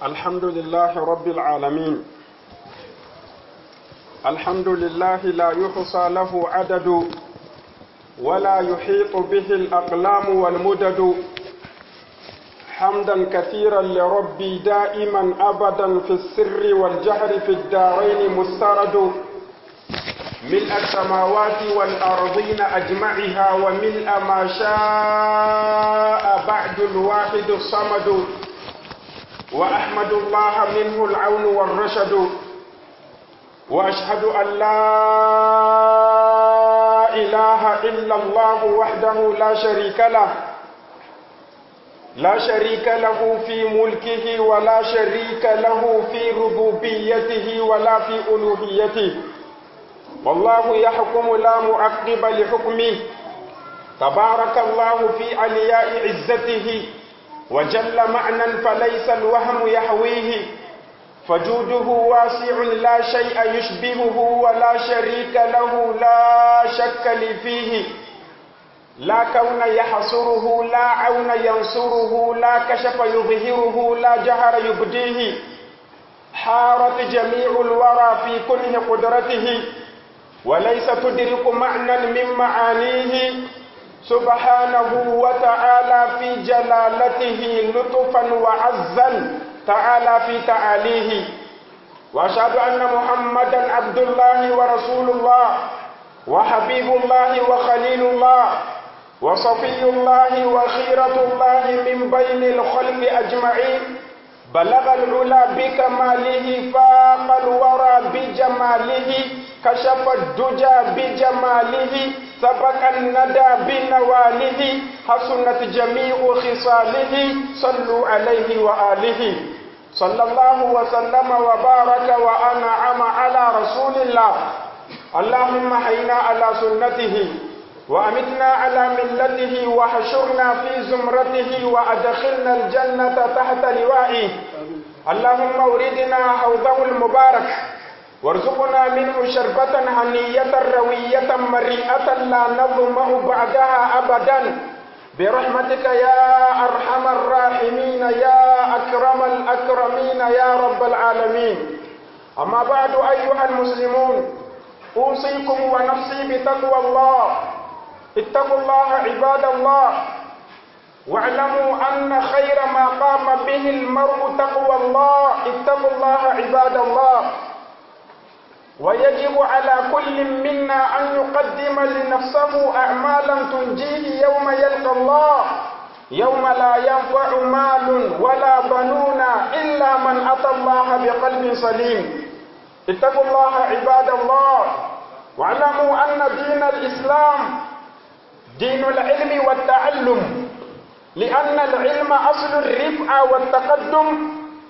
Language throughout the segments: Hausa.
الحمد لله رب العالمين الحمد لله لا يحصى له عدد ولا يحيط به الأقلام والمدد حمدا كثيرا لربي دائما أبدا في السر والجهر في الدارين مسترد ملء السماوات والأرضين أجمعها وملء ما شاء بعد الواحد الصمد وأحمد الله منه العون والرشد وأشهد أن لا إله إلا الله وحده لا شريك له لا شريك له في ملكه ولا شريك له في ربوبيته ولا في ألوهيته والله يحكم لا معقب لحكمه تبارك الله في علياء عزته وجل معنى فليس الوهم يحويه فجوده واسع لا شيء يشبهه ولا شريك له لا شك لي فيه لا كون يحصره لا عون ينصره لا كشف يظهره لا جهر يبديه حارت جميع الورى في كنه قدرته وليس تدرك معنى من معانيه سبحانه وتعالى في جلالته لطفا وعزا تعالى في تعاليه واشهد ان محمدا عبد الله ورسول الله وحبيب الله وخليل الله وصفي الله وخيرة الله من بين الخلق أجمعين بلغ العلا بكماله فاق الورى بجماله كشف الدجى بجماله سبق الندى بنواله حسنت جميع خصاله صلوا عليه وآله صلى الله وسلم وبارك وأنعم على رسول الله اللهم حينا على سنته وأمتنا على ملته وحشرنا في زمرته وأدخلنا الجنة تحت لوائه اللهم اوردنا حوضه المبارك وارزقنا منه شربة هنية روية مريئة لا نظمأ بعدها أبدا برحمتك يا أرحم الراحمين يا أكرم الأكرمين يا رب العالمين أما بعد أيها المسلمون أوصيكم ونفسي بتقوى الله اتقوا الله عباد الله واعلموا أن خير ما قام به المرء تقوى الله اتقوا الله عباد الله ويجب على كل منا أن يقدم لنفسه أعمالا تنجيه يوم يلقى الله يوم لا ينفع مال ولا بنون إلا من أتى الله بقلب سليم اتقوا الله عباد الله واعلموا أن دين الإسلام دين العلم والتعلم لأن العلم أصل الرفعة والتقدم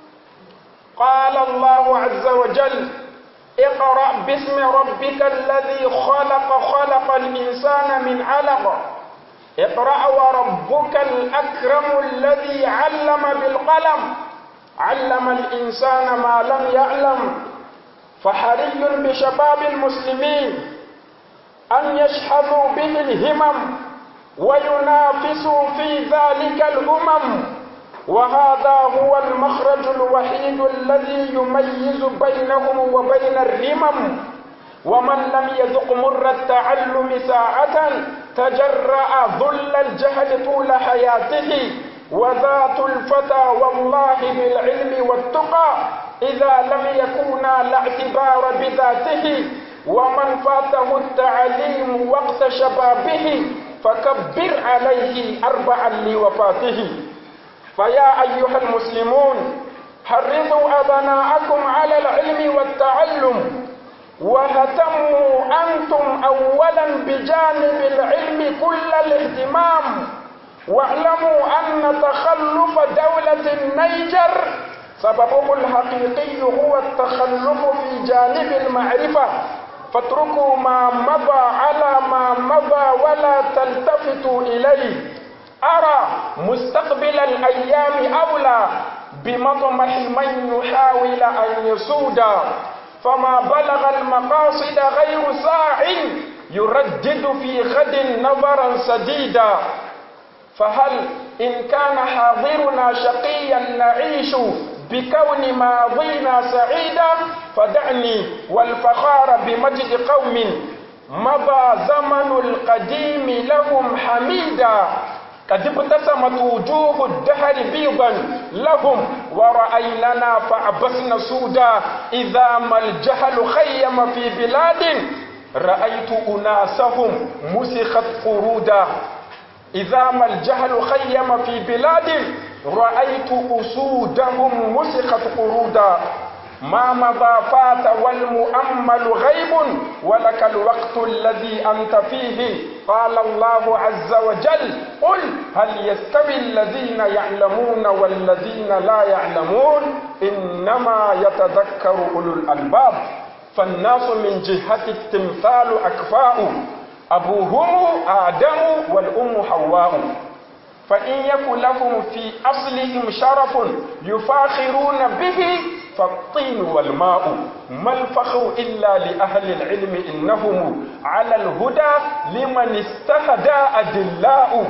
قال الله عز وجل اقرأ باسم ربك الذي خلق خلق الإنسان من علق اقرأ وربك الأكرم الذي علم بالقلم علم الإنسان ما لم يعلم فحري بشباب المسلمين أن يشحذوا به الهمم وينافسوا في ذلك الأمم وهذا هو المخرج الوحيد الذي يميز بينهم وبين الرمم ومن لم يذق مر التعلم ساعة تجرأ ذل الجهل طول حياته وذات الفتى والله بالعلم والتقى إذا لم يكونا لا اعتبار بذاته ومن فاته التعليم وقت شبابه فكبر عليه أربعا لوفاته فيا أيها المسلمون حرضوا أبناءكم على العلم والتعلم وهتموا أنتم أولا بجانب العلم كل الاهتمام واعلموا أن تخلف دولة النيجر سببه الحقيقي هو التخلف في جانب المعرفة فاتركوا ما مضى على ما مضى ولا تلتفتوا إليه أرى مستقبل الأيام أولى بمطمح من يحاول أن يسود فما بلغ المقاصد غير ساع يردد في غد نظرا سديدا فهل إن كان حاضرنا شقيا نعيش بكون ماضينا سعيدا فدعني والفخار بمجد قوم مضى زمن القديم لهم حميدا قد ابتسمت وجوه الدهر بيضا لهم ورأيننا فعبسنا سودا إذا ما الجهل خيم في بلاد رأيت أناسهم مسخت قرودا إذا ما الجهل خيم في بلاد رأيت أسودهم مسخت قرودا ما مضى فات والمؤمل غيب ولك الوقت الذي أنت فيه قال الله عز وجل قل هل يستوي الذين يعلمون والذين لا يعلمون إنما يتذكر أولو الألباب فالناس من جهة التمثال أكفاء أبوهم آدم والأم حواء فإن يكن لهم في أصلهم شرف يفاخرون به فالطين والماء ما الفخر إلا لأهل العلم إنهم على الهدى لمن استهدى أدلاء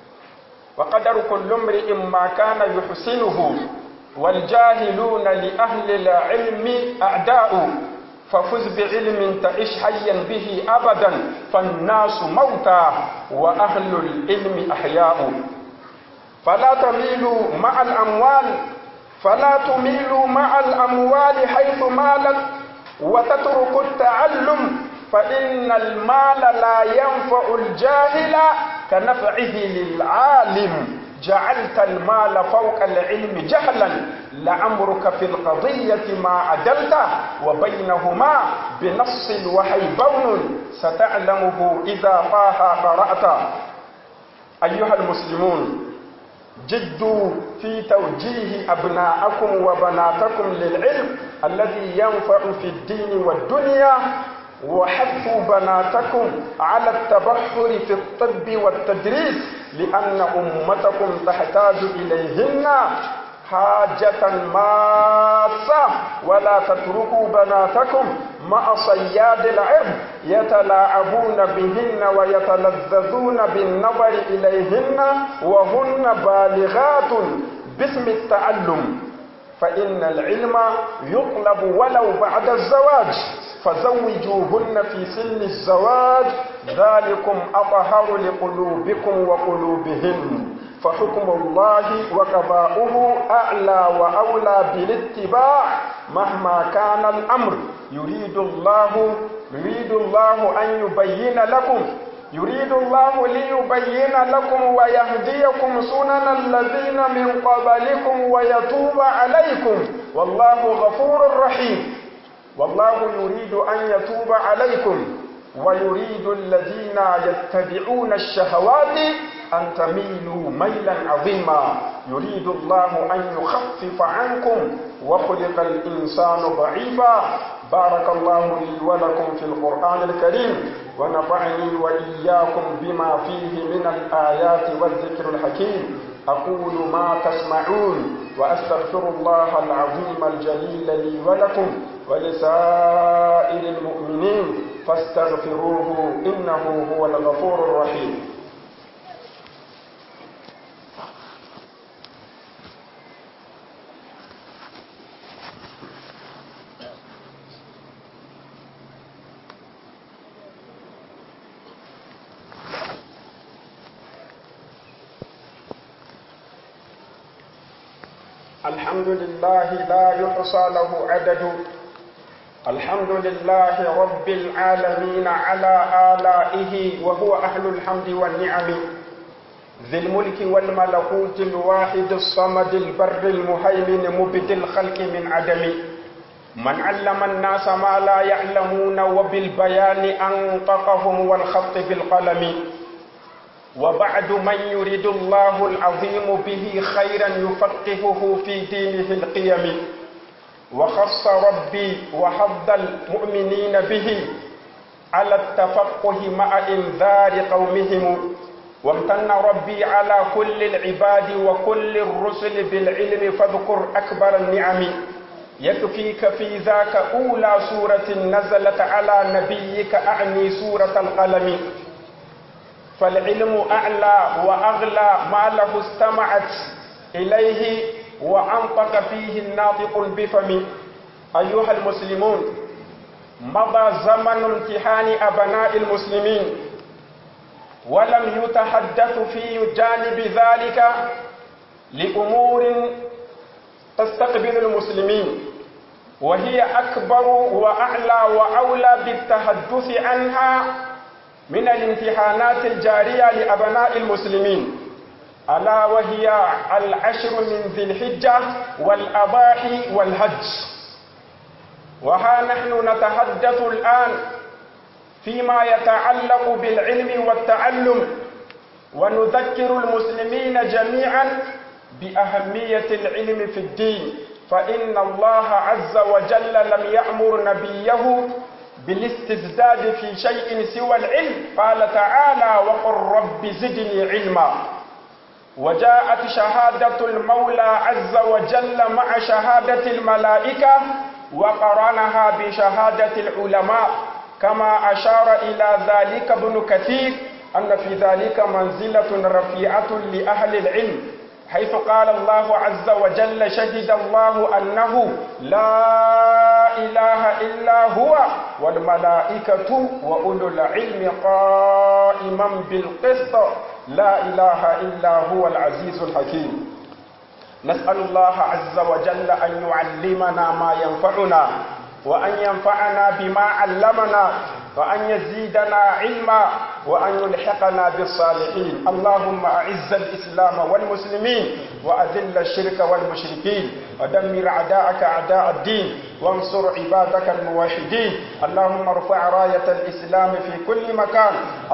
وقدر كل امرئ ما كان يحسنه والجاهلون لأهل العلم أعداء ففز بعلم تعش حيا به أبدا فالناس موتى وأهل العلم أحياء فلا تميلوا مع الأموال فلا تميلوا مع الأموال حيث مالت وتتركوا التعلم فإن المال لا ينفع الجاهل كنفعه للعالم جعلت المال فوق العلم جهلا لعمرك في القضية ما عدلت وبينهما بنص الوحي بون ستعلمه إذا طه قرأت أيها المسلمون جدوا في توجيه أبناءكم وبناتكم للعلم الذي ينفع في الدين والدنيا وحثوا بناتكم على التبحر في الطب والتدريس لأن أمتكم تحتاج إليهن حاجة ماسة ولا تتركوا بناتكم مع صياد العرض يتلاعبون بهن ويتلذذون بالنظر إليهن وهن بالغات باسم التعلم فإن العلم يطلب ولو بعد الزواج فزوجوهن في سن الزواج ذلكم أطهر لقلوبكم وقلوبهن فحكم الله وقضاؤه أعلى وأولى بالاتباع مهما كان الأمر يريد الله يريد الله أن يبين لكم يريد الله ليبين لكم ويهديكم سنن الذين من قبلكم ويتوب عليكم والله غفور رحيم والله يريد أن يتوب عليكم ويريد الذين يتبعون الشهوات أن تميلوا ميلا عظيما يريد الله أن يخفف عنكم وخلق الإنسان ضعيفا بارك الله لي ولكم في القرآن الكريم ونفعني وإياكم بما فيه من الآيات والذكر الحكيم أقول ما تسمعون وأستغفر الله العظيم الجليل لي ولكم ولسائر المؤمنين فاستغفروه إنه هو الغفور الرحيم الحمد لله لا يحصى له عدد الحمد لله رب العالمين على آلائه وهو أهل الحمد والنعم ذي الملك والملكوت الواحد الصمد البر المهيمن مبدي الخلق من عدم من علم الناس ما لا يعلمون وبالبيان أنطقهم والخط بالقلم وبعد من يريد الله العظيم به خيرا يفقهه في دينه القيم وخص ربي وحظ المؤمنين به على التفقه مع إنذار قومهم وامتن ربي على كل العباد وكل الرسل بالعلم فاذكر أكبر النعم يكفيك في ذاك أولى سورة نزلت على نبيك أعني سورة القلم فالعلم أعلى وأغلى ما له استمعت إليه وأنطق فيه الناطق بفم أيها المسلمون مضى زمن امتحان أبناء المسلمين ولم يتحدث في جانب ذلك لأمور تستقبل المسلمين وهي أكبر وأعلى وأولى بالتحدث عنها من الامتحانات الجارية لأبناء المسلمين ألا وهي العشر من ذي الحجة والأضاحي والهج وها نحن نتحدث الآن فيما يتعلق بالعلم والتعلم ونذكر المسلمين جميعا بأهمية العلم في الدين فإن الله عز وجل لم يأمر نبيه بالاستزداد في شيء سوى العلم قال تعالى وقل رب زدني علما وجاءت شهادة المولى عز وجل مع شهادة الملائكة وقرنها بشهادة العلماء كما أشار إلى ذلك ابن كثير أن في ذلك منزلة رفيعة لأهل العلم حيث قال الله عز وجل شهد الله أنه لا إله إلا هو والملائكة وأولو العلم قائما بالقسط لا إله إلا هو العزيز الحكيم نسأل الله عز وجل أن يعلمنا ما ينفعنا وأن ينفعنا بما علمنا وأن يزيدنا علما وأن يلحقنا بالصالحين اللهم أعز الإسلام والمسلمين وأذل الشرك والمشركين ودمر أعداءك أعداء الدين وانصر عبادك الموحدين اللهم ارفع راية الإسلام في كل مكان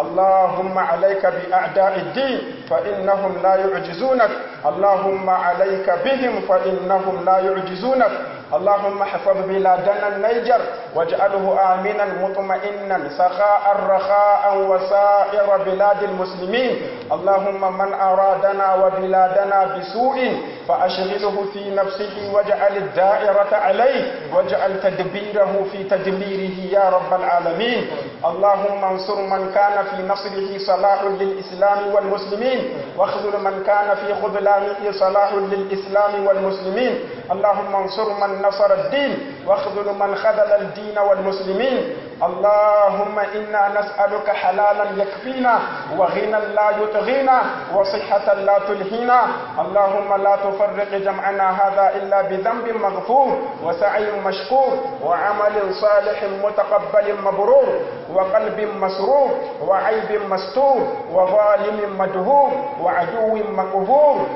اللهم عليك بأعداء الدين فإنهم لا يعجزونك اللهم عليك بهم فإنهم لا يعجزونك اللهم احفظ بلادنا النيجر واجعله آمنا مطمئنا سخاء رخاء وسائر بلاد المسلمين اللهم من أرادنا وبلادنا بسوء فأشغله في نفسه واجعل الدائرة عليه واجعل تدبيره في تدميره يا رب العالمين اللهم انصر من كان في نصره صلاح للإسلام والمسلمين واخذل من كان في خذلانه صلاح للإسلام والمسلمين اللهم انصر من نصر الدين واخذل من خذل الدين والمسلمين اللهم إنا نسألك حلالا يكفينا وغنى لا يطغينا وصحة لا تلهينا اللهم لا تفرق جمعنا هذا إلا بذنب مغفور وسعي مشكور وعمل صالح متقبل مبرور وقلب مسرور وعيب مستور وظالم مدهور وعدو مقهور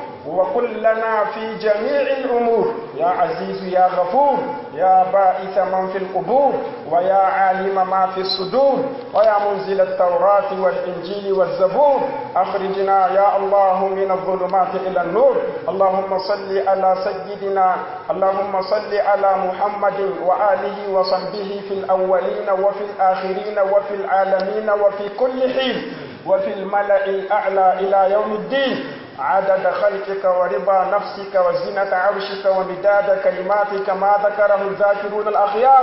وكلنا في جميع الأمور يا عزيز يا غفور يا بائس من في القبور ويا عالم ما في الصدور ويا منزل التوراة والإنجيل والزبور أخرجنا يا الله من الظلمات إلى النور اللهم صل على سيدنا اللهم صل على محمد وآله وصحبه في الأولين وفي الآخرين وفي العالمين وفي كل حين وفي الملأ الأعلى إلى يوم الدين عدد خلقك ورضا نفسك وزنة عرشك ومداد كلماتك ما ذكره الذاكرون الأخيار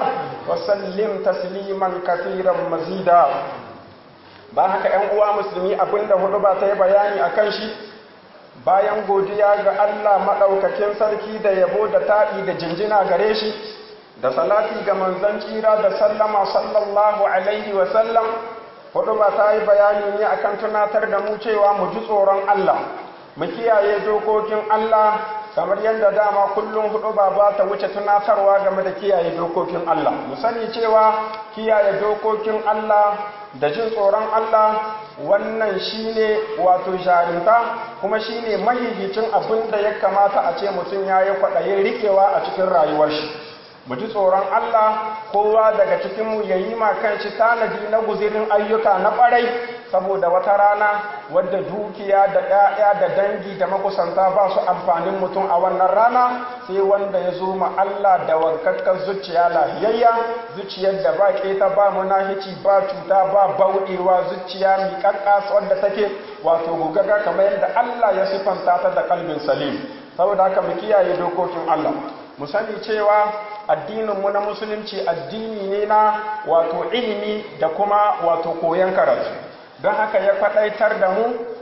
وسلم تسليما كثيرا مزيدا ba haka ‘yan uwa musulmi abinda hudu ba ta yi bayani a kan shi bayan godiya ga Allah maɗaukakin sarki da yabo da taɗi da jinjina gare shi da salati ga manzan tsira da sallama sallallahu alaihi wasallam hudu ba ta yi bayani ne akan tunatar da mu cewa mu ji tsoron Allah mu kiyaye dokokin Allah kamar yadda dama kullum hudu ba ba ta wuce tunatarwa game da kiyaye dokokin Allah mu sani cewa kiyaye dokokin Allah da jin tsoron Allah wannan shine wato jarinta kuma shine mahihicin abin da ya kamata a ce mutum ya yi kwaɗayin riƙewa a cikin rayuwar shi mu ji tsoron Allah kowa daga cikinmu ya yi ma kanshi tanadi na guzirin ayyuka na ƙwarai saboda wata rana wadda dukiya da ɗaya da dangi da makusanta ba su amfanin mutum a wannan rana sai wanda ya zo ma Allah da wankakkar zuciya lahiyayya zuciyar da ba keta ba munahici ba cuta ba bauɗewa zuciya miƙaƙƙa wadda take wato gugaga kamar yadda Allah ya sifanta ta da kalbin salim saboda haka mu kiyaye dokokin Allah mu sani cewa addininmu na musulunci addini ne na wato ilimi da kuma wato koyon karatu don haka ya faɗaitar da mu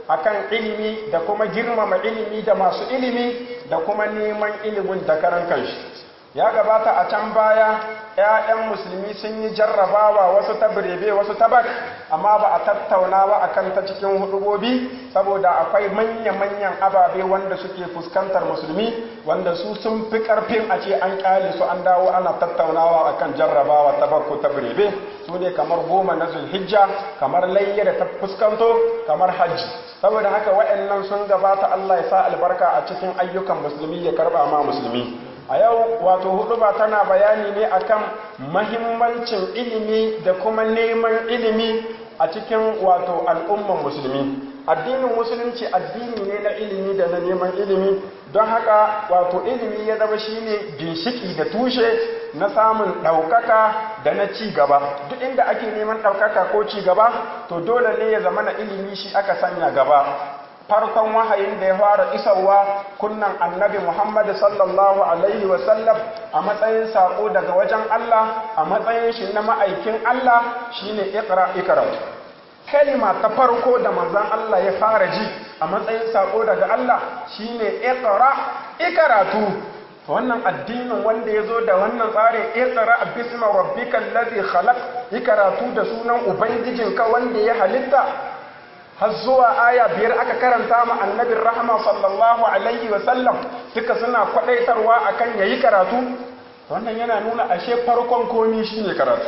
akan ilimi da kuma girmama ilimi da masu ilimi da kuma neman ilimin da karan kanshi ya gabata a can baya ‘ya'yan musulmi sun yi jarrabawa wasu ta birebe wasu ta bak amma ba a tattauna ba a kan ta cikin hudubobi saboda akwai manya-manyan ababe wanda suke fuskantar musulmi wanda su sun fi karfin a ce an kyale su an dawo ana tattaunawa a kan jarrabawa ta bak ko ta birebe su ne kamar goma na zulhijja kamar layya da ta fuskanto kamar hajji saboda haka waɗannan sun gabata Allah ya sa albarka a cikin ayyukan musulmi ya karba ma musulmi a yau wato hudu ba tana bayani ne akan mahimmancin ilimi da kuma neman ilimi a cikin wato al'umman musulmi addinin musulunci addini ne na ilimi da na neman ilimi don haka wato ilimi ya zama shine ginshiki da tushe na samun ɗaukaka da na ci gaba duk inda ake neman ɗaukaka ko ci gaba to dole ne ya zama na ilimi shi aka sanya gaba farkon wahayin da ya fara isarwa kunnan annabi Muhammad sallallahu alaihi wasallam a matsayin sako daga wajen Allah a matsayin shi na ma'aikin Allah shine iqra ikra kalima ta farko da manzon Allah ya fara ji a matsayin sako daga Allah shine iqra ikaratu wannan addinin wanda ya zo da wannan tsarin iqra bisma rabbikal ladhi khalaq ikaratu da sunan ubangijinka wanda ya halitta har zuwa aya biyar aka karanta ma annabin rahama sallallahu alaihi wasallam duka suna kwadaitarwa akan yayi karatu wannan yana nuna ashe farkon komi shine karatu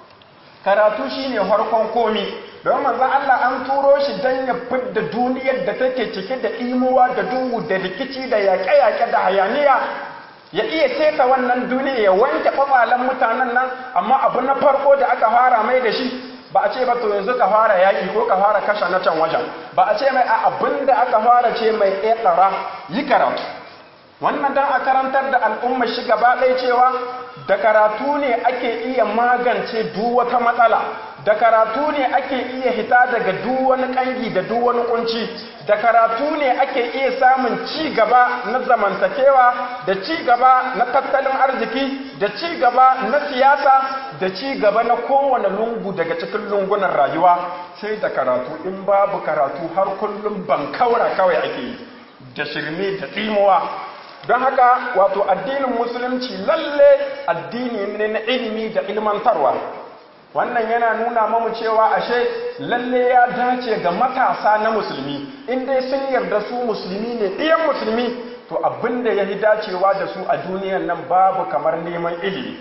karatu shine farkon komi don manzon Allah an turo shi dan ya fidda duniyar da take cike da imuwa da duhu da rikici da yaƙe-yaƙe da hayaniya ya iya seta wannan duniya ya wanke kwakwalen mutanen nan amma abu na farko da aka fara mai da shi ba a ce ba to yanzu ka fara yaƙi ko ka fara kashe na can wajen ba a ce mai a abin da aka fara ce mai ƙeƙara yi karatu wannan don a karantar da al'umma shi gaba ɗaya cewa da karatu ne ake iya magance duk wata matsala da karatu ne ake iya hita daga duk wani ƙangi da duk wani kunci da karatu ne ake iya samun ci gaba na zamantakewa da ci gaba na tattalin arziki da ci gaba na siyasa da ci gaba na kowane lungu daga cikin lungunan rayuwa sai da karatu in babu karatu har kullum ban kaura kawai ake yi da shirme da tsimuwa don haka wato addinin musulunci lalle addini ne na ilimi da ilmantarwa wannan yana nuna mamu cewa ashe lalle ya dace ga matasa na musulmi in dai sun yarda su musulmi ne ɗiyan musulmi to abinda ya yi dacewa da su a duniyan nan babu kamar neman ilimi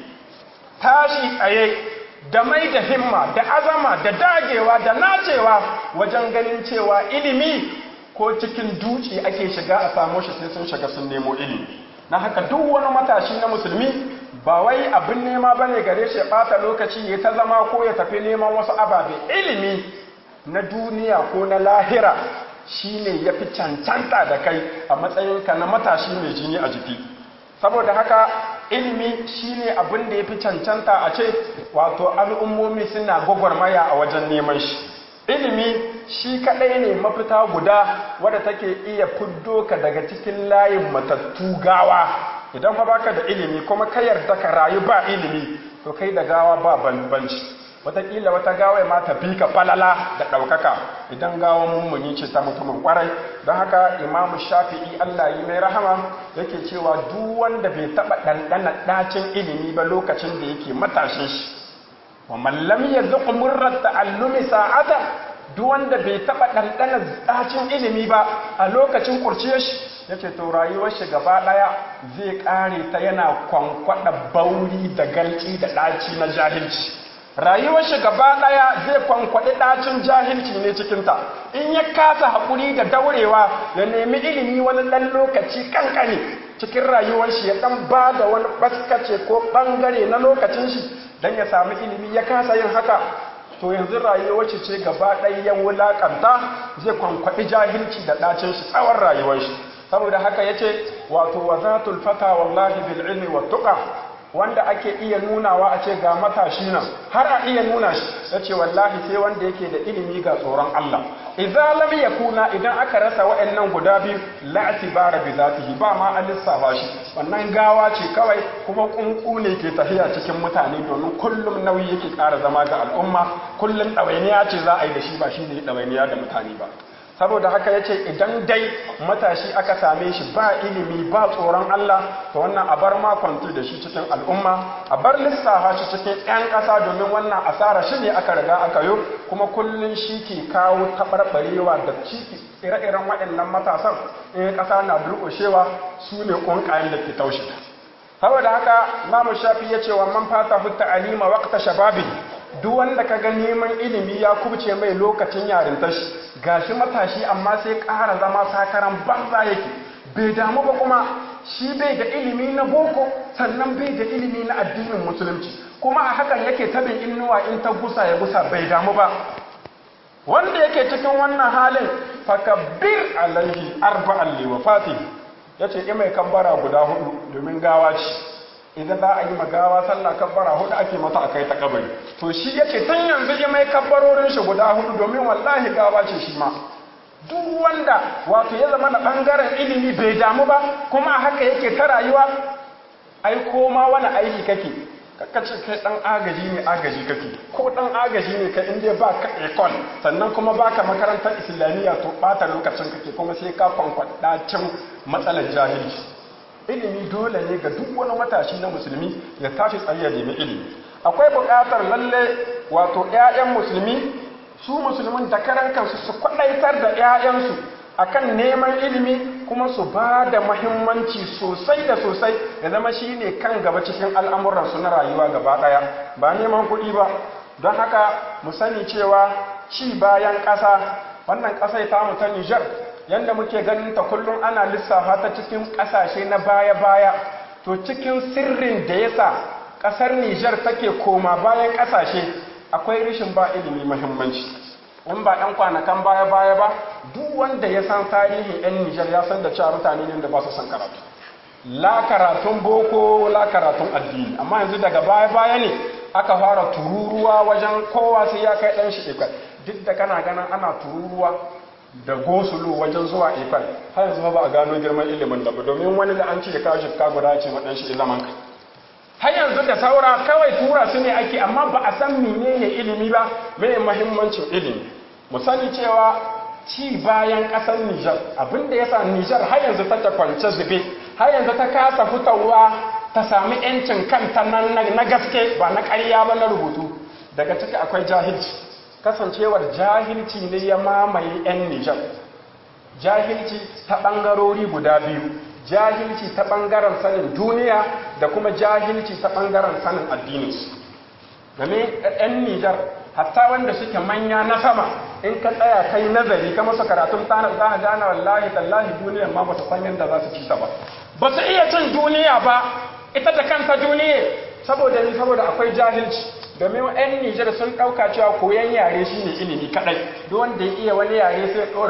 tashi tsaye da mai da himma da azama da dagewa da nacewa wajen ganin cewa ilimi ko cikin duci ake shiga a samu shi sai sun shiga sun nemo ilimi na haka duk wani matashi na musulmi ba wai abin nema ba ne gare shi ya ɓata lokaci ya ta zama ko ya tafi neman wasu ababe ilimi na duniya ko na lahira shine ya fi cancanta da kai a matsayinka na matashi mai jini a jiki saboda haka ilimi shine abin da ya fi cancanta a ce wato al'ummomi suna gwagwarmaya a wajen neman shi ilimi shi kaɗai ne mafita guda wadda take iya fuddo ka daga cikin layin matattu gawa idan fa baka da ilimi kuma ka yarda ka rayu ba ilimi to kai da gawa ba banbanci wataƙila wata gawa ma ta fi ka falala da ɗaukaka idan gawa mummuni ce ta mutumin ƙwarai don haka imamu shafi'i allah yi mai rahama yake cewa duk wanda bai taɓa ɗanɗana ɗacin ilimi ba lokacin da yake matashin shi wa mallam ya zuƙi murrar ta'allumi sa'ata duk wanda bai taɓa ɗanɗana ɗacin ilimi ba a lokacin kurciyar shi ya ce to rayuwar shi gaba ɗaya zai ƙare ta yana kwankwaɗa bauri da galci da ɗaci na jahilci rayuwar shi gaba ɗaya zai kwankwaɗi ɗacin jahilci ne cikinta in ya kasa haƙuri da daurewa ya nemi ilimi wani ɗan lokaci ƙanƙani cikin rayuwar shi ya ɗan ba da wani baskace ko ɓangare na lokacin shi don ya sami ilimi ya kasa yin haka to yanzu rayuwar shi ce gaba ɗaya ya wulaƙanta zai kwankwaɗi jahilci da ɗacin shi tsawon rayuwar shi saboda haka ya ce wato wa zatul fata wallahi bil ilmi wa tuqa wanda ake iya nunawa a ce ga matashi nan har a iya nuna shi ya ce wallahi sai wanda yake da ilimi ga tsoron Allah idza lam yakuna idan aka rasa wa'annan guda biyu la atibara bi zatihi ba ma an lissafa shi wannan gawa ce kawai kuma kunku ne ke tafiya cikin mutane domin kullum nauyi yake ƙara zama ga al'umma kullum ɗawainiya ce za a yi da shi ba shi ne ɗawainiya da mutane ba saboda haka ya ce idan dai matashi aka same shi ba ilimi ba tsoron Allah to wannan a bar makwanti da shi cikin al'umma a bar lissafa shi cikin 'yan ƙasa domin wannan asara shi ne aka riga aka yi kuma kullum shi ke kawo taɓarɓarewa da ciki ire-iren waɗannan matasan in ƙasa na durƙushewa su ne ƙunƙayen da ke taushe saboda haka Imam Shafi ya ce wa man fata hutta alima waqta shababi duk wanda kaga neman ilimi ya kubce mai lokacin yarintar shi gashi matashi amma sai ƙara zama sakaran banza yake bai damu ba kuma shi bai da ilimi na boko sannan bai da ilimi na addinin musulunci kuma a hakan yake tabin innuwa in ta gusa ya gusa bai damu ba wanda yake cikin wannan halin fakabbir alaihi arba'an liwafati ya ce mai kabbara guda hudu domin gawa ce idan za a yi magawa sallah kabbara hudu ake mata a kai ta kabari to shi ya ce tun yanzu ya mai kabbarorin shi guda hudu domin wallahi gawa ce shi ma duk wanda wato ya zama na bangaren ilimi bai damu ba kuma haka yake ta rayuwa ai koma wani aiki kake kaka ce kai dan agaji ne agaji kake ko dan agaji ne kai inda ba ka ekol sannan kuma baka makarantar islamiyya to bata lokacin kake kuma sai ka kwankwada cin matsalar jahilci ilimi dole ne ga duk wani matashi na musulmi ya tashi tsaye ya nemi ilimi akwai buƙatar lalle wato 'ya'yan musulmi su musulmin da karan kansu su kwadaitar da 'ya'yansu akan neman ilimi kuma su ba da mahimmanci sosai da sosai ya zama shi ne kan gaba cikin al'amuransu na rayuwa gaba ɗaya ba neman kuɗi ba don haka mu sani cewa ci bayan ƙasa wannan ƙasai tamu ta Nijar yadda muke ganin ta kullum ana lissafa ta cikin ƙasashe na baya-baya to cikin sirrin da yasa ƙasar Nijar take koma bayan ƙasashe akwai rashin ba ilimi mahimmanci in ba 'yan kwanakan baya-baya ba duk wanda ya san tarihin 'yan Nijar ya san da cewa mutane ne da ba su san karatu la karatun boko la karatun addini amma yanzu daga baya-baya ne aka fara tururuwa wajen kowa sai ya kai ɗan shi ikwal duk da kana ganin ana tururuwa da gosulo wajen zuwa ikwal har yanzu ba a gano girman ilimin da ba domin wani da an ce ya kawo shifka guda ce ma ɗan shi zaman ka har yanzu da saura kawai tura su ne ake amma ba a san menene ilimi ba mai mahimmancin ilimi mu sani cewa ci bayan ƙasar Nijar abinda ya sa Nijar har yanzu ta kwance zube har yanzu ta kasa fitowa ta sami ‘yancin kanta na gaske ba na ƙarya ba na rubutu daga ciki akwai jahilci kasancewar jahilci ne ya mamaye ‘yan Nijar jahilci ta ɓangarori guda biyu jahilci ta ɓangaren sanin duniya da kuma jahilci ta ɓangaren sanin addininsu game ‘yan Nijar hatta wanda suke manya na sama in ka tsaya kai nazari ka masa karatun tanar za a gane wallahi tallahi duniyar ma ba su san yadda za su ci ta ba ba su iya cin duniya ba ita da kanta duniya saboda ni saboda akwai jahilci domin yan Nijar sun ɗauka cewa koyan yare shine ilimi kadai duk wanda ya iya wani yare sai ya ɗora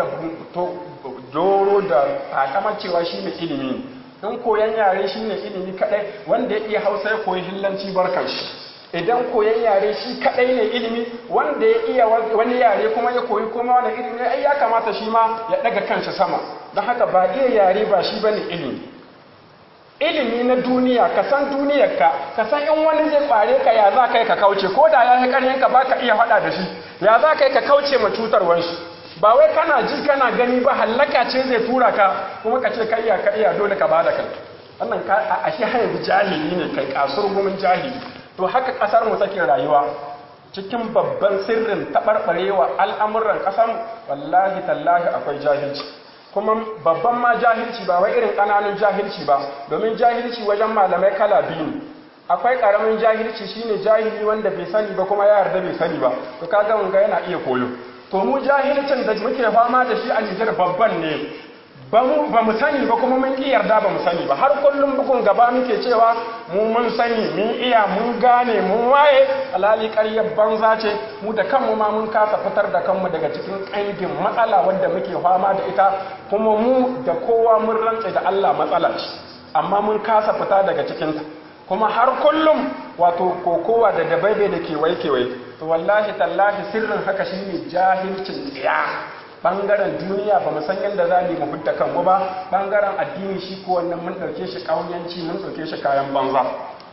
doro da takamar cewa shine ilimi in koyan yare shine ilimi kadai wanda ya iya hausa ya koyi hillanci barkan shi idan koyan yare shi kadai ne ilimi wanda ya iya wani yare kuma ya koyi kuma wani ilimi ai ya kamata shi ma ya daga kanshi sama don haka ba iya yare ba shi bane ilimi ilimi na duniya ka san duniyarka ka san in wani zai kware ka ya za kai ka kauce ko da ya yi karyen ka baka iya faɗa da shi ya za kai ka kauce ma cutarwar shi ba wai kana ji kana gani ba hallaka ce zai tura ka kuma ka ce ka iya ka iya dole ka bada kai wannan ka a shi har yanzu jahili ne kai kasur gumin jahili to haka kasar mu take rayuwa cikin babban sirrin taɓarɓarewa al'amuran ƙasar wallahi tallahi akwai jahilci kuma babban ma jahilci ba wai irin ƙananun jahilci ba domin jahilci wajen malamai kala biyu ne akwai ƙaramin jahilci shine jahili wanda bai sani ba kuma ya yarda bai sani ba to kaga mun ga yana iya koyo to mu jahilcin da muke fama da shi a Nijar babban ne ba mu sani ba kuma mun ƙi yarda ba mu sani ba har kullum bugun gaba muke cewa mu mun sani mun iya mun gane mun waye alhali ƙaryar banza ce mu da kanmu ma mun kasa fitar da kanmu daga cikin ƙangin matsala wanda muke fama da ita kuma mu da kowa mun rantse da Allah matsala ce amma mun kasa fita daga cikinta kuma har kullum wato kokowa da dabaibe da kewaye kewaye to wallahi tallahi sirrin haka shine jahilcin tsiya bangaren duniya ba mu san yadda za mu hudda kanmu ba bangaren addini shi ko wannan mun ɗauke shi ƙauyanci mun ɗauke shi kayan banza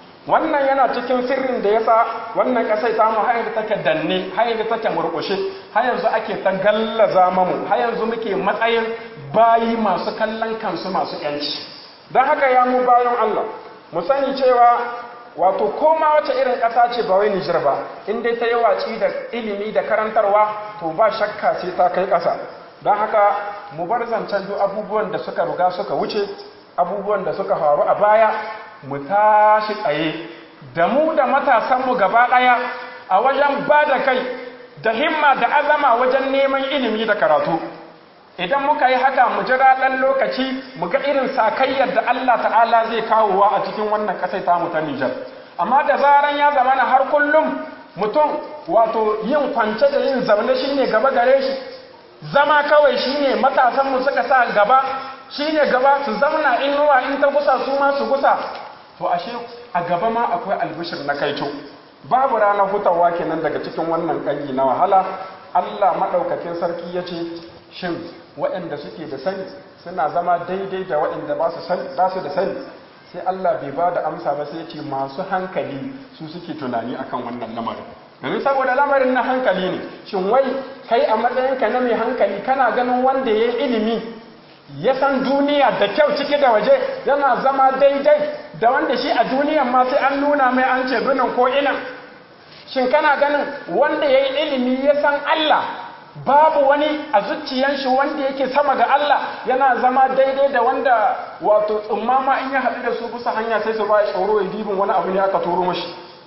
wannan yana cikin sirrin da yasa wannan ƙasai ta mu har take danne har take murƙushe har yanzu ake ta gallaza mamu har yanzu muke matsayin bayi masu kallon kansu masu yanci don haka ya mu bayan Allah mu sani cewa wato koma wace irin ƙasa ce ba wai Nijar ba in dai ta yi watsi da ilimi da karantarwa to ba shakka sai ta kai ƙasa don haka mu bar zancen duk abubuwan da suka ruga suka wuce abubuwan da suka faru a baya mu tashi tsaye da mu da matasanmu gaba ɗaya a wajen ba da kai da himma da azama wajen neman ilimi da karatu idan muka yi haka mu jira ɗan lokaci mu ga irin sakayyar da Allah ta'ala zai kawowa a cikin wannan ƙasai tamu ta Nijar amma da zaran ya zama na har kullum mutum wato yin kwance da yin zaune shine gaba gare shi zama kawai shine matasanmu suka sa gaba shine gaba su zauna inuwa in ta gusa su ma su gusa to ashe a gaba ma akwai albishir na kaito babu ranar hutawa kenan daga cikin wannan ƙangi na wahala Allah maɗaukakin sarki ya ce shin waɗanda suke da sani suna zama daidai da waɗanda ba su da sani sai Allah bai ba da amsa ba sai ya ce masu hankali su suke tunani akan wannan lamarin domin saboda lamarin na hankali ne shin wai kai a matsayinka na mai hankali kana ganin wanda ya yi ilimi ya san duniya da kyau ciki da waje yana zama daidai da wanda shi a duniyan ma sai an nuna mai an ce binin ko ina shin kana ganin wanda ya yi ilimi ya san Allah babu wani a zuciyan shi wanda yake sama ga Allah yana zama daidai da wanda wato tsummama in ya haɗu da su kusa hanya sai su ba tsoro ya dibin wani abu ne aka turo mashi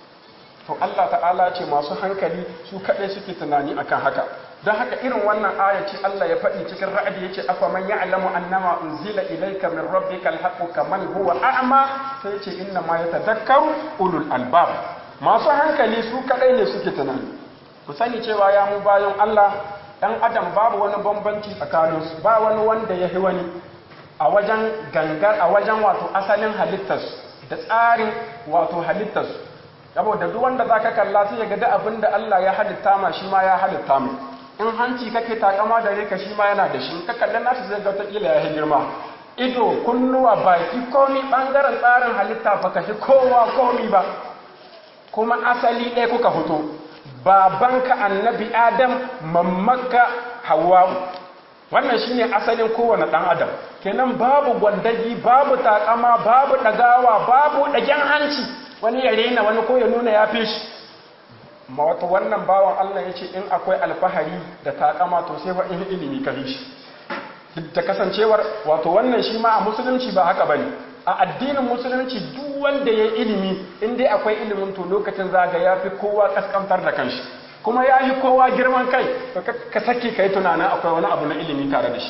to Allah ta'ala ce masu hankali su kaɗai suke tunani akan haka don haka irin wannan aya ce Allah ya faɗi cikin ra'adi yace afa man ya'lamu annama unzila ilayka min rabbika alhaqqu kaman huwa a'ma sai yace inna ma yatadhakkaru ulul albab masu hankali su kaɗai ne suke tunani ku sani cewa ya mu bayan Allah ɗan adam babu wani bambanci tsakaninsu ba wani wanda ya yi wani a wajen gangar a wajen wato asalin halittarsu da tsarin wato halittarsu saboda duk wanda zaka kalla sai ya ga duk abin da Allah ya halitta ma shi ma ya halitta mu in hanci kake takama da reka shi ma yana da shi ka kallon nasu zai ga kila ya girma ido kunnuwa baki komi bangaren tsarin halitta baka shi kowa komi ba kuma asali ɗaya kuka fito babanka annabi adam mammaka hawa'u wannan shine asalin kowane ɗan adam kenan babu gwandagi babu takama babu ɗagawa babu ɗagen hanci wani ya rena wani ko ya nuna ya fi shi ma wata wannan bawan Allah ya ce in akwai alfahari da takama to sai in ilimi ka shi da kasancewar wato wannan shi ma a musulunci ba haka bane a addinin musulunci duk wanda ya ilimi in dai akwai ilimin to lokacin zaga ya fi kowa kaskantar da kanshi kuma ya yi kowa girman kai ka sake ka yi tunanin akwai wani abu na ilimi tare da shi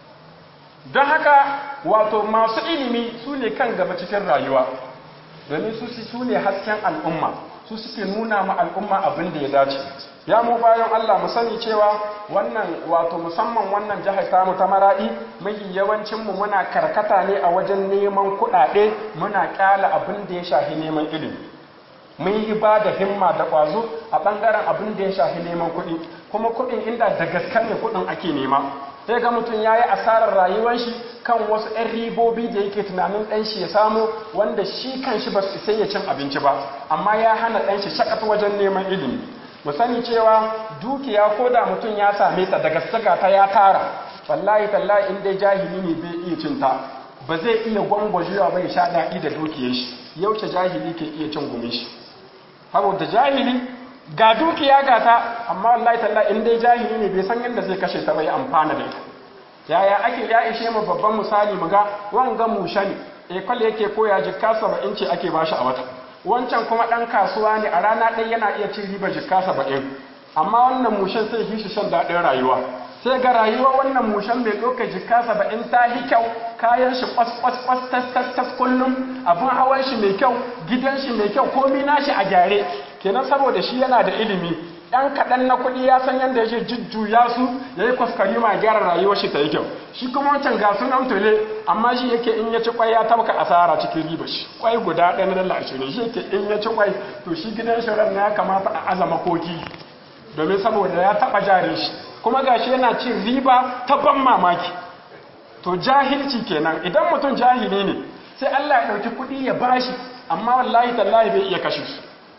don haka wato masu ilimi su ne kan gaba cikin rayuwa domin su su ne hasken al'umma su suke nuna ma al'umma abin da ya dace ya mu bayan Allah mu sani cewa wannan wato musamman wannan jihar tamu ta maradi mafi yawancin mu muna karkata ne a wajen neman kuɗaɗe muna kyala abin da ya shafi neman ilimi mun yi ba da himma da ƙwazo a ɓangaren abin da ya shafi neman kuɗi kuma kuɗin inda da gaske ne kuɗin ake nema sai ga mutum ya yi asarar rayuwar shi kan wasu 'yan ribobi da yake tunanin ɗan shi ya samu wanda shi kan shi ba sai ya cin abinci ba amma ya hana ɗan shi shakat wajen neman ilimi mu sani cewa dukiya ko da mutum ya same ta daga saka ta ya tara wallahi tallahi in dai jahili ne bai iya cin ta ba zai iya gwangwajewa bai sha daɗi da dukiyar shi yaushe jahili ke iya cin gumin shi saboda jahili ga dukiya ga ta amma wallahi tallahi in dai jahili ne bai san yadda zai kashe ta bai amfana da ita yaya ake ya ishe mu babban misali mu ga wanga mushani ekol yake koya jikka saba'in ce ake bashi a wata wancan kuma ɗan kasuwa ne a rana ɗaya yana iya cin riba jikka saba'in amma wannan mushen sai shi shan daɗin rayuwa sai ga rayuwa wannan mushen mai ɗauka jikka saba'in ta yi kyau kayan shi kwas kwas kwas tas tas tas kullum abin hawan shi mai kyau gidan shi mai kyau komi nashi a gyare kenan saboda shi yana da ilimi ɗan kaɗan na kuɗi ya san yadda yake jujjuya su ya yi kwaskari ma gyara rayuwar shi ta yi kyau shi kuma wancan ga sunan tule amma shi yake in ya ci kwai ya tabka asara cikin riba shi kwai guda ɗaya na dala ashirin shi yake in ya ci kwai to shi gidan shi ran ya kamata a azama koki domin saboda ya taɓa jare shi kuma gashi yana cin riba ta ban mamaki to jahilci kenan idan mutum jahili ne sai Allah ya ɗauki kuɗi ya bashi amma wallahi tallahi bai iya kashe su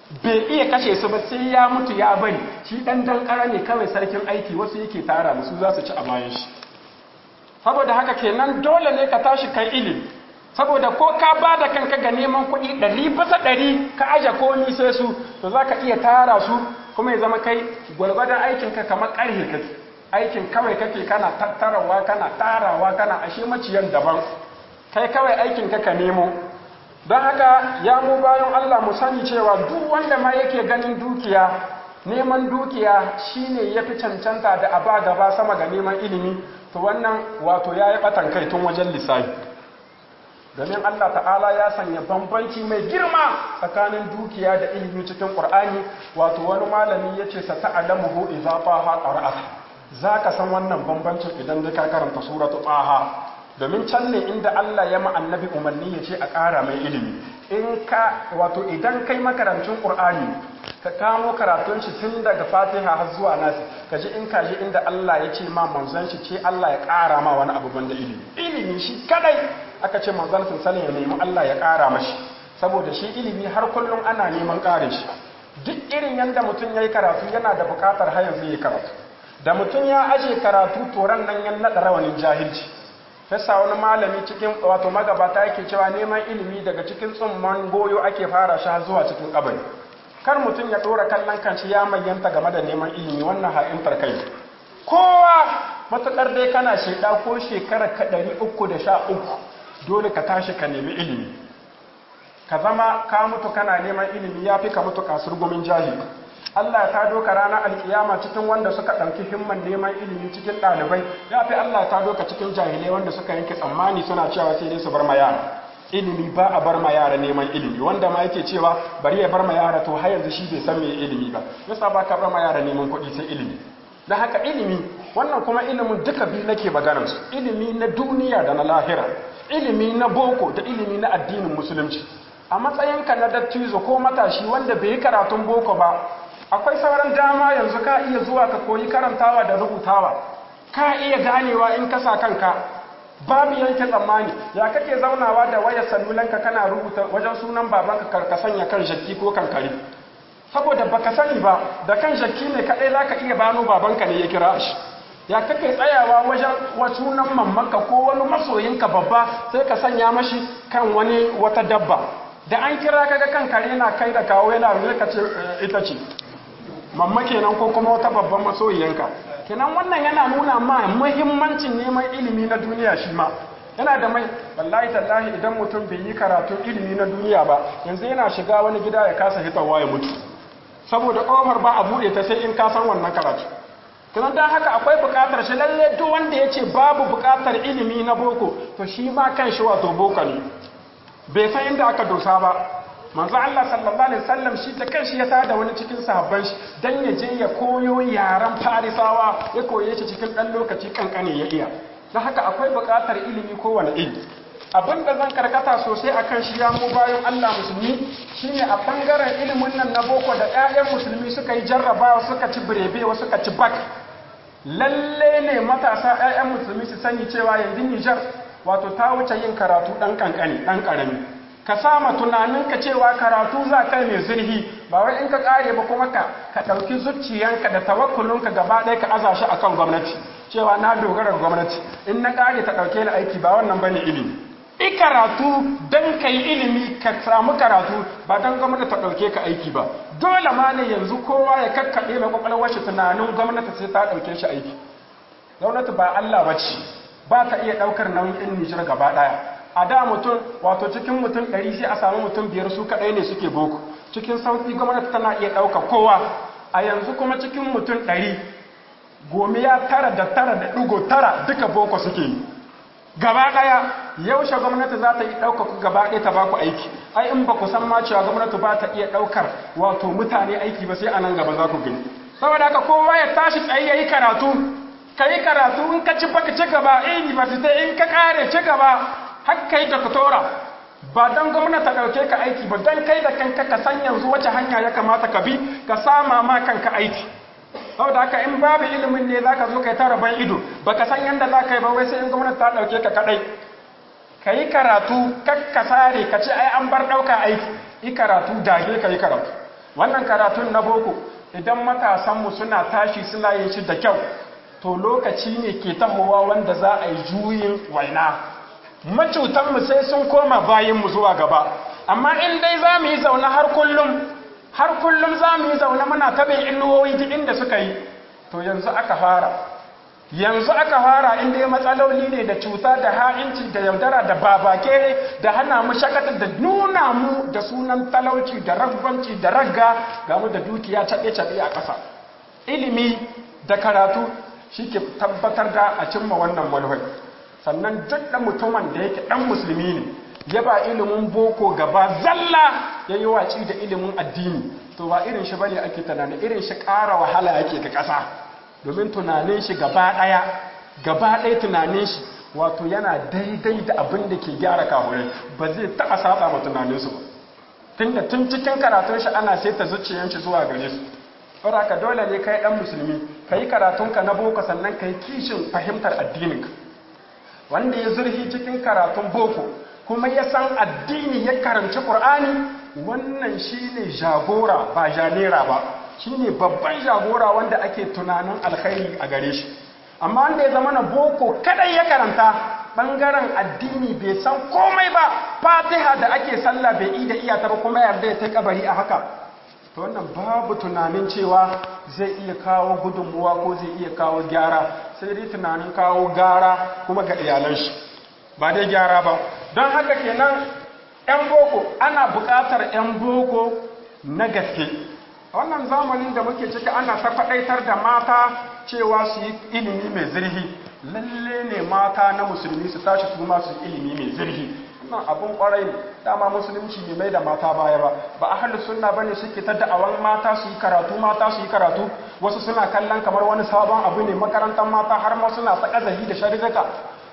bai iya kashe su ba sai ya mutu ya bari shi dan dankara ne kawai sarkin aiki wasu yake tara musu za su ci a bayan shi saboda haka kenan dole ne ka tashi kai ilimi saboda ko ka ba da kanka ga neman kuɗi ɗari bisa ɗari ka aje komi sai su to za ka iya tara su kuma ya zama kai gwargwadon aikinka kamar ƙarhe kake aikin kawai kake kana tattarawa kana tarawa kana ashe maciyan daban kai kawai aikin ka ka nemo don haka ya mu bayan Allah mu sani cewa duk wanda ma yake ganin dukiya neman dukiya shine ya fi cancanta da aba gaba sama ga neman ilimi to wannan wato ya yi ɓatan kai tun wajen lissafi domin Allah ta'ala ya sanya bambanci mai girma tsakanin dukiya da ilimi cikin ƙur'ani wato wani malami ya ce sa ta'alamuhu idza taha qara'ata zaka san wannan bambancin idan da ka karanta suratu taha domin can ne inda Allah ya ma annabi umarni ya ce a ƙara mai ilimi in ka wato idan kai makarancin ƙur'ani ka kamo karatun shi tun daga fatiha har zuwa nasi ka ji in kaji inda Allah ya ce ma manzon shi ce Allah ya ƙara ma wani abu banda ilimi ilimi shi kadai aka ce manzon sallallahu ya nemi Allah ya ƙara mashi saboda shi ilimi har kullum ana neman ƙarin shi duk irin yanda mutum yayi karatu yana da buƙatar har yanzu yayi karatu da mutum ya aje karatu toran nan ya naɗa rawanin jahilci fesa wani malami cikin wato magabata yake cewa neman ilimi daga cikin tsumman goyo ake fara shi har zuwa cikin kabari kar mutum ya ɗora kallon kanci ya mayyanta game da neman ilimi wannan ha'intar kai kowa matuƙar dai kana shaida ko shekara ka ɗari uku da sha uku dole ka tashi ka nemi ilimi ka zama ka mutu kana neman ilimi ya fi ka mutu kasur gumin jahili Allah ta doka ranar alkiyama cikin wanda suka ɗauki himman neman ilimi cikin ɗalibai ya fi Allah ta doka cikin jahilai wanda suka yanke tsammani suna cewa sai dai su bar ma yara ilimi ba a bar ma yara neman ilimi wanda ma yake cewa bari ya bar ma yara to har yanzu shi bai san me ilimi ba yasa ba ka bar ma yara neman kuɗi sai ilimi da haka ilimi wannan kuma ilimin duka biyu nake maganar su ilimi na duniya da na lahira ilimi na boko da ilimi na addinin musulunci a matsayinka na dattijo ko matashi wanda bai yi karatun boko ba akwai sauran dama yanzu ka iya zuwa ka koyi karantawa da rubutawa ka iya ganewa in ka sa kanka babu yanke tsammani ya kake zaunawa da wayar salulanka kana rubuta wajen sunan babanka ka sanya kan jakki ko kan kare saboda baka sani ba da kan jakki ne kadai zaka iya bano babanka ne ya kira shi ya kake tsayawa wajen sunan mammanka ko wani masoyinka babba sai ka sanya mashi kan wani wata dabba da an kira kaga kan kare na kai da kawo yana zai ka ce ita ce mamma kenan ko kuma wata babban masoyiyanka kenan wannan yana nuna ma muhimmancin neman ilimi na duniya shi ma yana da mai wallahi tallahi idan mutum bai yi karatun ilimi na duniya ba yanzu yana shiga wani gida ya kasa hitarwa ya mutu saboda ƙofar ba a buɗe ta sai in ka san wannan karatu kenan dan haka akwai buƙatar shi lalle duk wanda ya ce babu buƙatar ilimi na boko to shi ma kan shi wato boko ne bai san inda aka dosa ba manzo Allah sallallahu alaihi wasallam shi ta kanshi ya tada wani cikin sahabban shi dan ya je ya koyo yaran farisawa ya koye shi cikin dan lokaci kankane ya iya dan haka akwai buƙatar ilimi kowane ilimi abinda zan karkata sosai akan shi ya mu bayan Allah musulmi shine a bangaren ilimin nan na boko da ƴaƴan musulmi suka yi jarrabawa suka ci birebe wasu suka ci bak lalle ne matasa ƴaƴan musulmi su sani cewa yanzu Nijar wato ta wuce yin karatu dan kankane dan karami ka sama tunaninka cewa karatu za kai mai zurhi ba wai in ka kare ba kuma ka ka ɗauki zuciyanka da tawakkulunka gaba ɗaya ka aza shi akan gwamnati cewa na dogara gwamnati in na kare ta ɗauke ni aiki ba wannan bane ilimi i karatu dan kai ilimi ka samu karatu ba dan gwamnati ta ɗauke ka aiki ba dole ma ne yanzu kowa ya kakkaɓe mai kwakwalwar shi tunanin gwamnati sai ta ɗauke shi aiki gwamnati ba Allah ba ce ba ta iya ɗaukar nauyin ɗin Nijar gaba ɗaya a da mutum wato cikin mutum ɗari sai a samu mutum biyar su kaɗai ne suke boko cikin sauƙi gwamnati tana iya ɗauka kowa a yanzu kuma cikin mutum ɗari gomiya tara da tara da ɗigo tara duka boko suke yi gaba ɗaya yaushe gwamnati za ta yi ɗauka ku gaba ɗaya ta baku aiki ai in ba ku san ma cewa gwamnati ba ta iya ɗaukar wato mutane aiki ba sai a nan gaba za ku gani saboda haka kowa ya tashi tsaye ya yi karatu ka yi karatu in ka ci baka ci gaba university in ka kare ci gaba har kai doktora ba don gwamnati ta ɗauke ka aiki ba don kai da kanka ka san yanzu wace hanya ya kamata ka bi ka sama ma kanka aiki saboda haka in babu ilimin ne za ka zo kai tara ban ido ba ka san yadda za ka yi ba wai sai in gwamnati ta ɗauke ka kaɗai ka yi karatu kakka sare ka ce ai an bar ɗauka aiki yi karatu dage ka yi karatu wannan karatun na boko idan matasanmu suna tashi suna yin shi da kyau to lokaci ne ke tahowa wanda za a yi juyin waina macutanmu sai sun koma bayanmu zuwa gaba amma in dai za mu yi zaune har kullum har kullum za mu yi zaune muna ta bin inuwoyi duk inda suka yi to yanzu aka fara yanzu aka fara inda ya matsaloli ne da cuta da ha'inci da yaudara da babake da hana mu shakata da nuna mu da sunan talauci da ragwanci da ragga ga mu da dukiya caɓe-caɓe a ƙasa ilimi da karatu shi ke tabbatar da a cimma wannan manufai sannan duk da mutumin da yake ɗan musulmi ne ya ba ilimin boko gaba zalla ya yi waci da ilimin addini to ba irin shi bane ake tunani irin shi ƙara wahala yake ga ƙasa domin tunanin shi gaba ɗaya gaba ɗaya tunanin shi wato yana daidai da abin da ke gyara kahurai ba zai taɓa saba ma tunaninsu ba tunda tun cikin karatun shi ana saita zuciyar shi zuwa gare su saboda ka dole ne kai ɗan musulmi ka yi karatunka na boko sannan ka yi kishin fahimtar addininka wanda ya zurfi cikin karatun boko kuma ya san addini ya karanci ƙur'ani wannan shine jagora ba janera ba shine babban jagora wanda ake tunanin alkhairi a gare shi amma wanda ya zama na boko kadai ya karanta bangaren addini bai san komai ba fatiha da ake sallah bai ida iya ta ba kuma yarda ya ta kabari a haka to wannan babu tunanin cewa zai iya kawo gudunmuwa ko zai iya kawo gyara sai dai tunanin kawo gara kuma ga iyalan shi ba dai gyara ba don haka kenan 'yan boko ana buƙatar 'yan boko na gaske wannan zamanin da muke ciki ana ta faɗaitar da mata cewa su yi ilimi mai zirhi lalle ne mata na musulmi su tashi su ma su ilimi mai zirhi wannan abun kwarai ne dama musulunci ne mai da mata baya ba ba ahlu sunna bane suke ta da'awan mata su yi karatu mata su yi karatu wasu suna kallon kamar wani sabon abu ne makarantar mata har ma suna ta kazahi da sharirrika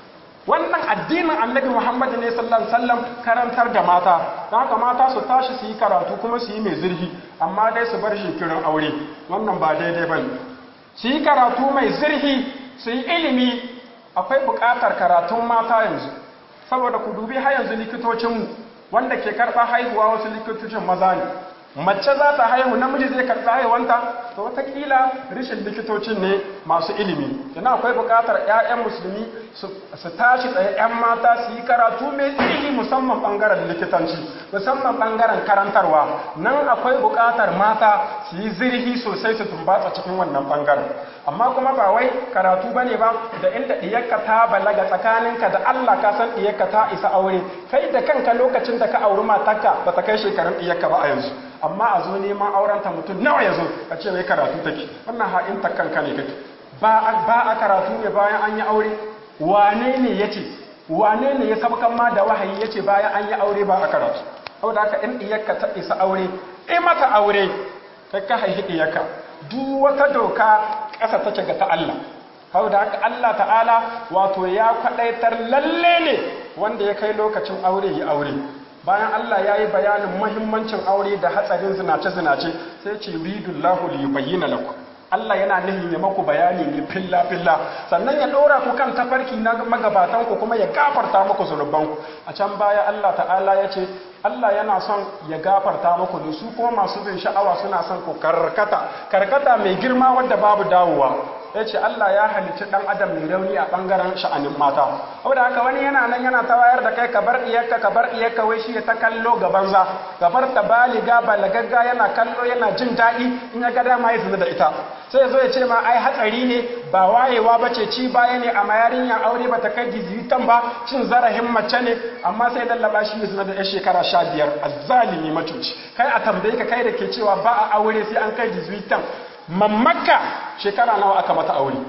wannan addinin annabi muhammad ne sallallahu alaihi wasallam karantar da mata don haka mata su tashi su yi karatu kuma su yi mai zurfi amma dai su bar shinkirin aure wannan ba daidai bane su yi karatu mai zurfi su yi ilimi akwai buƙatar karatun mata yanzu saboda ku dubi har yanzu likitocinmu wanda ke karɓa haihuwa wasu likitocin maza ne mace za ta haihu namiji zai karɓi haihuwanta to watakila rishin likitocin ne masu ilimi yana akwai buƙatar 'ya'yan musulmi su tashi tsaye 'yan mata su yi karatu mai tsiri musamman ɓangaren likitanci musamman ɓangaren karantarwa nan akwai buƙatar mata su yi zirhi sosai su tumbatsa cikin wannan ɓangaren amma kuma ba wai karatu bane ba da inda diyarka ta balaga tsakaninka da Allah ka san diyarka ta isa aure kai da kanka lokacin da ka auri matarka ba ta kai shekarun diyarka ba a yanzu amma a zo neman aurenta mutum nawa ya zo a ce wai karatu take wannan ha'inta kanka ne kake ba a karatu ne bayan an yi aure wane ne ya ce wane ne ya sabkan ma da wahayi ya ce bayan an yi aure ba a karatu saboda haka in diyarka ta isa aure in mata aure kai ka haihi diyarka duk wata doka ƙasa take ga ta Allah hau da haka Allah ta'ala wato ya kwaɗaitar lalle ne wanda ya kai lokacin aure ya aure bayan Allah ya yi bayanin mahimmancin aure da hatsarin zinace-zinace sai ce ridullahu li bayyana lakum Allah yana nihin ya maku bayani ne filla-filla sannan ya ɗora ku kan tafarki na magabatan ku kuma ya gafarta muku zunubanku a can baya Allah ta'ala ya ce Allah yana son ya gafarta muku da su kuma masu bin sha'awa suna son ku karkata karkata mai girma wadda babu dawowa ya ce Allah ya halicci ɗan adam mai rauni a ɓangaren sha'anin mata da haka wani yana nan yana ta wayar da kai ka bar iyakka ka bar iyakka wai shi ya ta kallo ga banza ka bar ta baliga balagagga yana kallo yana jin daɗi in ya ga dama ya zina da ita sai ya zo ya ce ma ai hatsari ne ba wayewa ba ce ci baya ne amma yarinya aure ba ta kai gizitan ba cin zarafin mace ne amma sai lallaba shi ya zina da 'yan shekara sha biyar a zalimi macuci kai a tambaye ka kai da ke cewa ba a aure sai an kai gizitan mamaka shekara nawa aka mata aure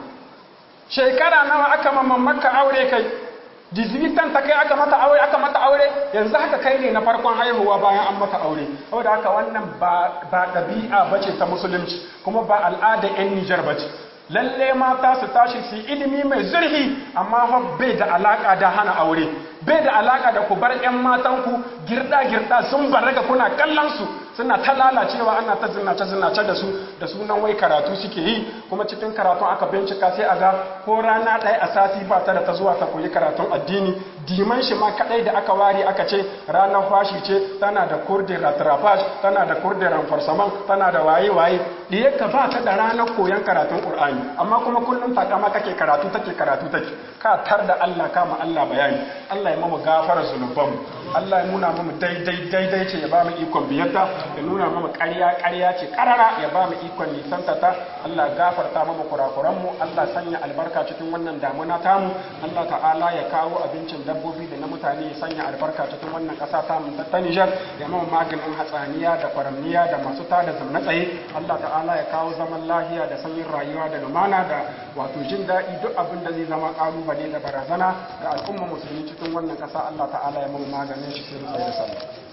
shekara nawa aka mamaka aure kai dizibitan ta kai aka mata aure aka mata aure yanzu haka kai ne na farkon haihuwa bayan an mata aure saboda haka wannan ba ɗabi'a ba ce ta musulunci kuma ba al'ada 'yan nijar ba ce lalle mata su tashi su ilimi mai zurfi amma bai da alaka da hana aure bai da alaka da ku bar 'yan matanku girda-girda sun baraga kuna kallon su suna ta lalacewa ana ta zinace-zinace da su da sunan wai karatu suke yi kuma cikin karatun aka bincika sai a ga ko rana ɗaya a sati ba ta da ta zuwa ta koyi karatun addini diman shi ma kaɗai da aka ware aka ce ranar fashi ce tana da kurdin ratrafaj tana da kurdin ranfarsaman tana da waye-waye ɗiyarka ba ta da ranar koyon karatun ƙur'ani amma kuma kullum takama kake karatu take karatu take ka tar da Allah kama Allah bayani Allah ya mamu gafara zunubanmu Allah ya nuna mamu daidai daidai ce ya ba mu ikon biyarta ya nuna mamu ƙarya ƙarya ce ƙarara ya ba mu ikon nisanta ta Allah gafarta mamu kurakuranmu Allah sanya albarka cikin wannan damuna tamu Allah ta'ala ya kawo abincin dabbobi da na mutane ya sanya albarka cikin wannan ƙasa tamu ta Nijar ya mamu maganin hatsaniya da kwaramniya da masu tada zamna tsaye Allah ta'ala ya kawo zaman lahiya da sanyin rayuwa da lumana da wato jin daɗi duk abin da zai zama ƙalubale da barazana ga al'umma musulmi cikin wannan ƙasa Allah ta'ala ya mamu maganin shi sai mu tsaye da sallah